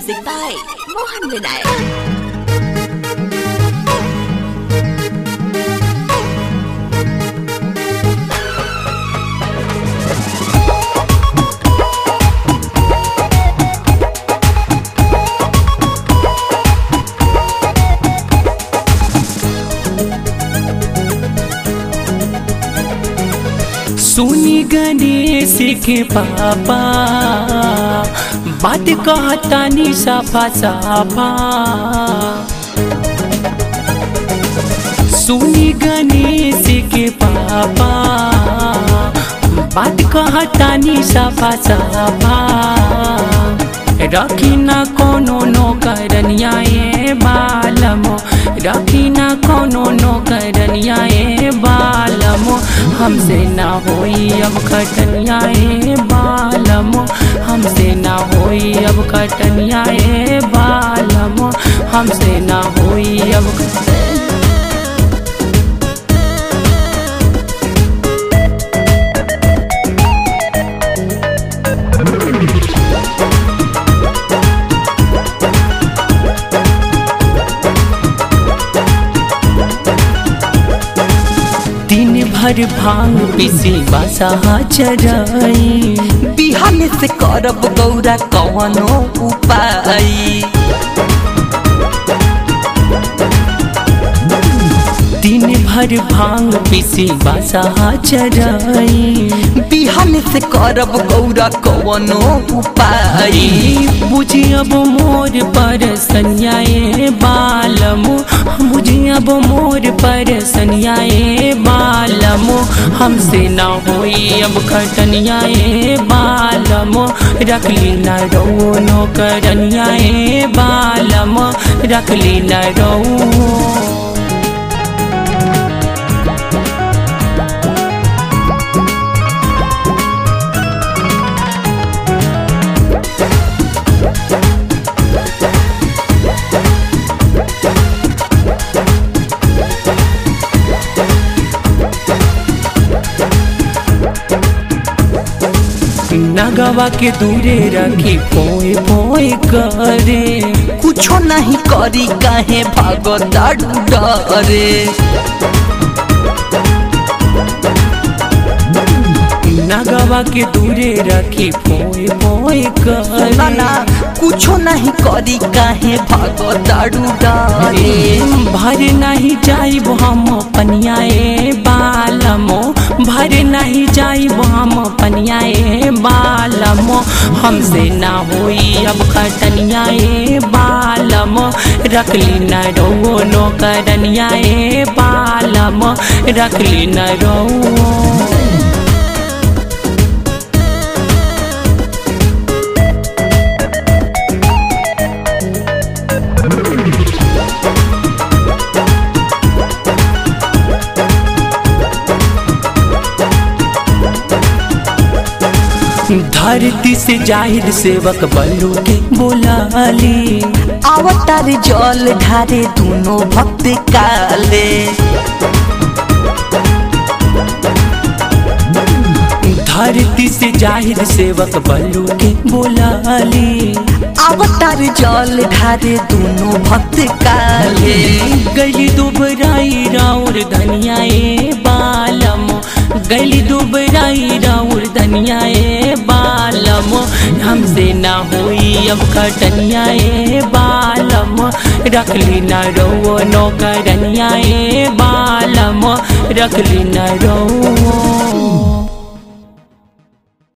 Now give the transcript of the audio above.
Music by Mohan Vinayak. सुनी गणेश के पापा बात कहता नी साफा साफा सुनी गणेश के पापा बात कहता नी साफा साफा रखी ना कोनो नौकरनिया ए बालमो रखी ना कोनो नौकरनिया ए बालमो हमसे ना होई अब खटनिया ए बालमो हमसे ना होई अब खटनिया ए बालमो हमसे ना होई अब खटनिया दिन भर भांग पीसी बासा चराई बिहान से करब गौरा कवनो उपाय दिन भर भांग पीसी बासा चराई बिहान से करब गौरा कवनो उपाय बुझी अब मोर पर सनियाए बालमो बुझी अब मोर पर सनियाए बालमो हमसे ना होई अब खटनियाए बालमो रखली न रो नौकरनियाए बालमो रखली न रो नगवा के दूरे रखी पोए पोए करे कुछो नहीं करी काहे भागता डरे नगवा के दूरे रखी पोए पोए ना ना करे कुछो नहीं करी काहे भागता डरे भर नहीं जाइब हम पनियाए बालमो भर नहीं जाइब हम पनियाए बालमो हमसे ना होई अब खटनियाए बालमो रखली न रो नौकरनियाए बालमो रखली न रो धरती से जाहिर सेवक बल्लू के बोलाली अवतार जल ढारे दोनों भक्त काले धरती से जाहिर सेवक बल्लू के बोलाली अवतार जल ढारे दोनों भक्त काले गली दुबराई राउर धनियाए बालमो गली दुबराई राउर धनियाए बालमो हमसे ना होई अब खटनियाए बालमो रखली न रो नौकरनियाए बालमो रखली न रो